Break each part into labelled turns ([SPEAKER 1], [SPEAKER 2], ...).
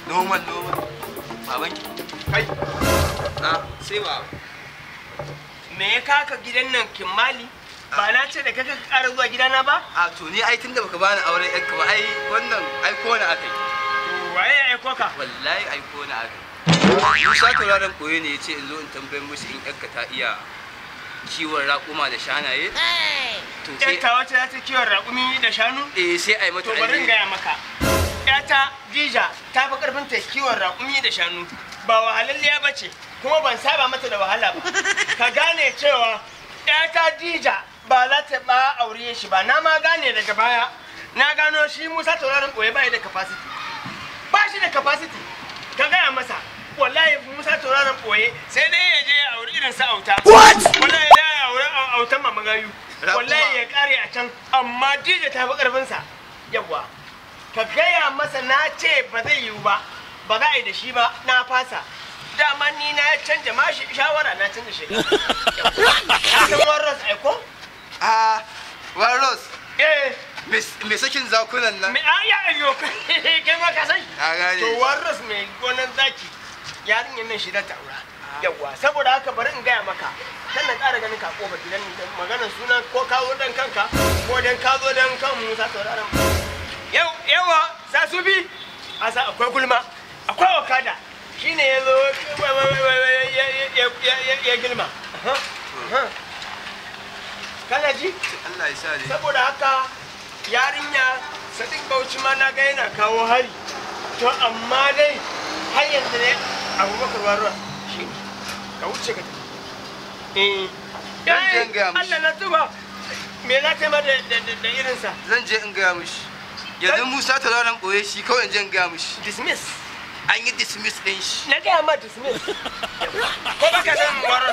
[SPEAKER 1] normal normal baban ki
[SPEAKER 2] kai
[SPEAKER 1] a sai ba
[SPEAKER 2] me ya kaka gidan nan kimmali ba na ce da kaka ƙara zuwa gidana ba
[SPEAKER 1] a to ni ai tunda baka bani auren yanka ba ai wannan ai ko na akai
[SPEAKER 2] To waye ya aiko ka
[SPEAKER 1] wallahi ai ko na akai Musa tauraron koyo ne ya ce in zo in tambayar musu in yanka ta iya kiwon raƙuma da shanaye to sai
[SPEAKER 2] ƴarta wacce za ta kiwon raƙumi da shanu
[SPEAKER 1] eh sai ai mata
[SPEAKER 2] to bari in
[SPEAKER 1] alheri.
[SPEAKER 2] gaya maka ƴata jija ta fi ƙarfin ta kiwon raƙumi da shanu ba wahalalliya ba ce kuma ban saba mata da wahala ba ka gane cewa ƴata jija ba za ta ba aure shi ba na ma gane daga baya na gano shi musa tauraron ɓoye ba da capacity ba shi da capacity ka gaya masa wallahi musa tauraron ɓoye sai dai ya je ya auri irin sa auta wallahi ya auri autan mamagayu
[SPEAKER 1] Raƙuma.
[SPEAKER 2] wallahi ya kare a can amma dija ta fi ƙarfinsa yawa ka gaya masa na ce ba zai yiwu ba ba za a yi da shi ba na fasa dama ni na canja ma shi- shawara na canja shekara ka san warras aiko
[SPEAKER 1] a waros
[SPEAKER 2] eh
[SPEAKER 1] me sakin zakunan nan
[SPEAKER 2] me an ya ayyo kai ma ka san
[SPEAKER 1] a gane
[SPEAKER 2] to warras mai gonan zaki yarinyar nan shi da taura yawa saboda haka bari in gaya maka kan na ƙara ganin ka kofar gidan nan maganar sunan ko ka zo dan kanka ko dan ka zo dan kan Musa tauraron yau yawa sa su bi a sa akwai gulma akwai okada shine ya zo ya gilma Aha, aha. kana ji
[SPEAKER 1] Allah ya sa dai
[SPEAKER 2] saboda haka yarinya sadiq bauchi ma na ga yana kawo hari to amma dai har yanzu ne abubakar warra shi ne ka wuce ka tafi eh
[SPEAKER 1] Zan je
[SPEAKER 2] eh,
[SPEAKER 1] in gaya mishi.
[SPEAKER 2] Allah na tuba me na taima da da da- da irinsa
[SPEAKER 1] zan je in gaya mishi yanzu Musa tauraron koye shi kawai in je in gaya mishi
[SPEAKER 2] dismiss
[SPEAKER 1] an yi dismiss din shi
[SPEAKER 2] na gaya ma dismiss ko baka san warra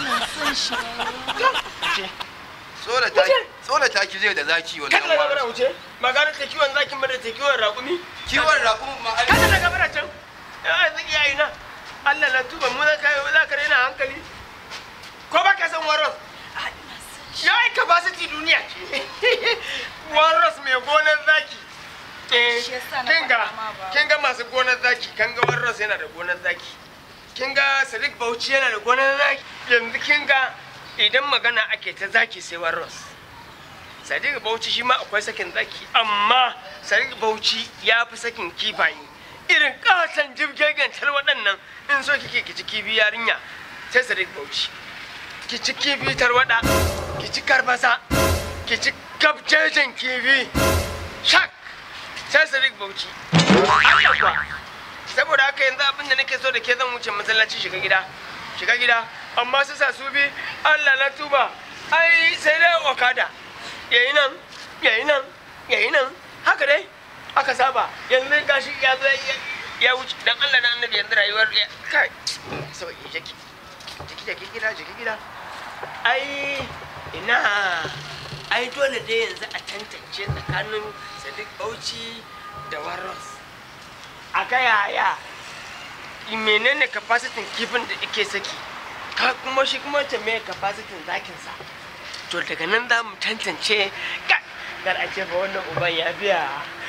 [SPEAKER 1] tsola ta
[SPEAKER 2] Wuce.
[SPEAKER 1] tsola ta ki zai da zaki
[SPEAKER 2] kada
[SPEAKER 1] wannan
[SPEAKER 2] daga bara
[SPEAKER 1] waros.
[SPEAKER 2] wuce magana ta kiwon zakin ba da ta kiwon raƙumi
[SPEAKER 1] kiwon raƙumin ma ai
[SPEAKER 2] kada daga bara can ya zaki yayi na Allah na tuba mu za ka za ka rena hankali ko ba ka san waros ya yi capacity duniya ce waros mai gonar zaki eh
[SPEAKER 3] Shi yasa na
[SPEAKER 2] kin ga
[SPEAKER 3] faɗa ma ba.
[SPEAKER 2] kin ga masu gonar zaki kin ga waros yana da gonar zaki kin ga Sadiq Bauchi yana da gonar zaki yanzu kin ga idan magana ake ta zaki sai waros Sadiq Bauchi shi ma akwai sakin zaki amma Sadiq Bauchi ya fi sakin kifaye irin katon jibgegen waɗannan in so kike ki ci kifi yarinya sai Sadiq Bauchi ki ci kifi tarwada ki ci karbasa ki ci gabjejen kifi shak sai Sadiq Bauchi Allah kuwa saboda haka yanzu abin da nake so da ke zan wuce masallaci shiga gida shiga gida amma su sa su bi Allah na tuba ai sai dai okada yayi nan yayi nan yayi nan haka dai aka saba yanzu gashi ya zo ya- ya wuce dan Allah na annabi yanzu rayuwar ya kai saboda jiki jiki jiki gida jiki gida ai ina ai dole dai yanzu a tantance tsakanin Sadiq Bauchi da Warros a ga yaya menene capacity kifin da ake saki ka kuma shi kuma ta me capacity zakin sa to daga nan za mu tantance ka gar a ce fa wannan uban ya biya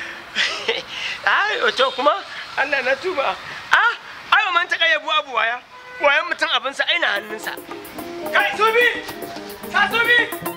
[SPEAKER 2] ai to kuma Allah na tuba ah ai man ta kayyabu abu waya wayan mutum abinsa aina hannunsa kai subi sa subi